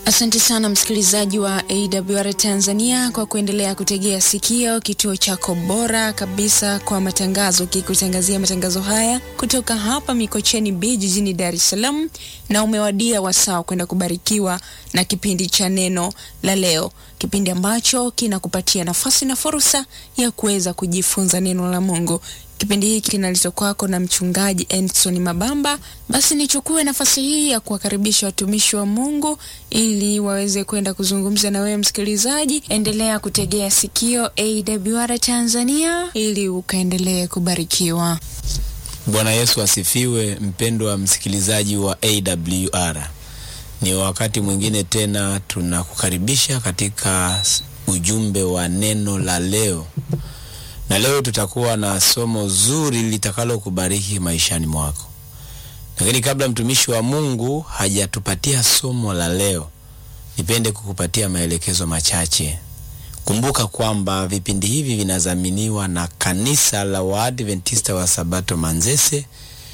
Asante sana msikilizaji wa AWR Tanzania kwa kuendelea kutegea sikio kituo chako bora kabisa kwa matangazo, kikutangazia matangazo haya kutoka hapa Mikocheni B jijini Dar es Salaam, na umewadia wasaa kwenda kubarikiwa na kipindi cha neno la leo, kipindi ambacho kinakupatia nafasi na fursa ya kuweza kujifunza neno la Mungu. Kipindi hiki kinaletwa kwako na mchungaji Endson Mabamba. Basi nichukue nafasi hii ya kuwakaribisha watumishi wa Mungu ili waweze kwenda kuzungumza na wewe msikilizaji. Endelea kutegea sikio AWR Tanzania ili ukaendelee kubarikiwa. Bwana Yesu asifiwe. Mpendwa msikilizaji wa AWR, ni wakati mwingine tena tunakukaribisha katika ujumbe wa neno la leo na leo tutakuwa na somo zuri litakalo kubariki maishani mwako. Lakini kabla mtumishi wa Mungu hajatupatia somo la leo, nipende kukupatia maelekezo machache. Kumbuka kwamba vipindi hivi vinadhaminiwa na kanisa la Waadventista wa Sabato Manzese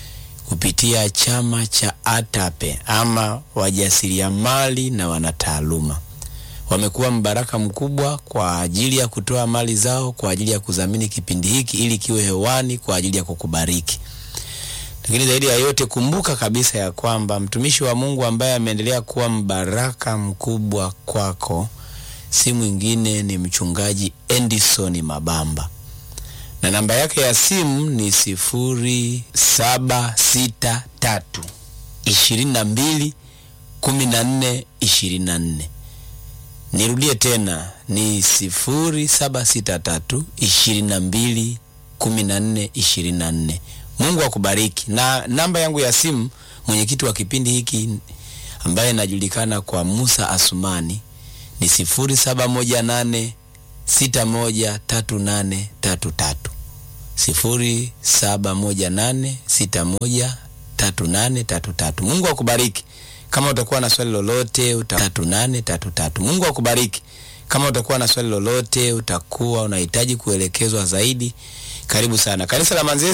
kupitia chama cha ATAPE ama wajasiriamali na wanataaluma wamekuwa mbaraka mkubwa kwa ajili ya kutoa mali zao kwa ajili ya kudhamini kipindi hiki ili kiwe hewani kwa ajili ya kukubariki. Lakini zaidi ya yote, kumbuka kabisa ya kwamba mtumishi wa Mungu ambaye ameendelea kuwa mbaraka mkubwa kwako si mwingine ni mchungaji Endison Mabamba, na namba yake ya simu ni sifuri saba sita tatu ishirini na mbili kumi na nne ishirini na nne. Nirudie tena ni sifuri saba sita tatu ishirini na mbili kumi na nne ishirini na nne. Mungu akubariki. Na namba yangu ya simu, mwenyekiti wa kipindi hiki ambaye najulikana kwa Musa Asumani ni sifuri saba moja nane sita moja tatu nane tatu tatu sifuri saba moja nane sita moja tatu nane tatu tatu. Mungu akubariki. Kama utakuwa na swali lolote uta... tatu nane tatu tatu. Mungu akubariki. Kama utakuwa na swali lolote utakuwa unahitaji kuelekezwa zaidi, karibu sana kanisa la Manzese.